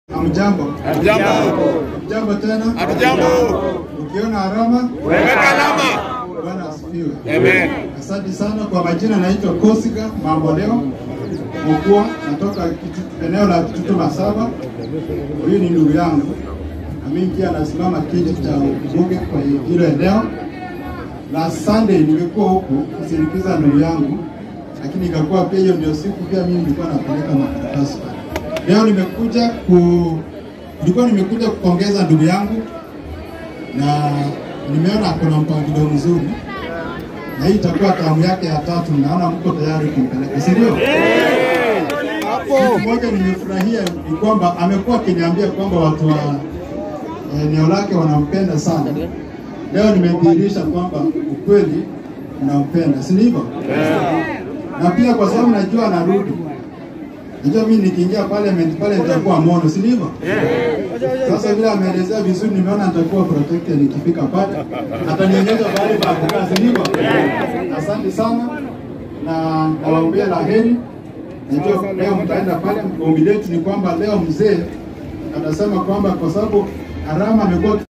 Hamjambo. Hatujambo. Hamjambo tena. Hatujambo. Ukiona alama, Weka alama. Bwana asifiwe. Amen. Asante sana kwa majina, naitwa Kosiga Mambo Leo Mkua, natoka Kitu- eneo la Kitutu Masaba. Huyu ni ndugu yangu na mimi pia nasimama kiti cha ubunge kwa hilo eneo. Na Sunday nimekuwa huku kusindikiza ndugu yangu, lakini ikakuwa pia hiyo ndio siku pia mimi nilikuwa napeleka makaratasi. Leo nimekuja ku nilikuwa nimekuja kupongeza ndugu yangu na nimeona kuna mpangilio mzuri na hii itakuwa tamu yake ya tatu. Naona mko tayari kumpeleka, si ndio? Kitu moja nimefurahia ni kwamba amekuwa akiniambia kwamba watu wa eneo lake wanampenda sana. Leo nimedhihirisha kwamba ukweli unampenda, si ndivyo? Na pia kwa sababu najua anarudi, najua mimi nikiingia parliament pale nitakuwa mono, si ndivyo? Sasa vile ameelezea vizuri, nimeona nitakuwa protected nikifika pale, atanionyesha mahali pa kukaa, si ndivyo? Asante sana na nawaombea la heri. Najua leo mtaenda pale. Ombi letu ni kwamba leo mzee atasema kwamba kwa sababu Arama amekuwa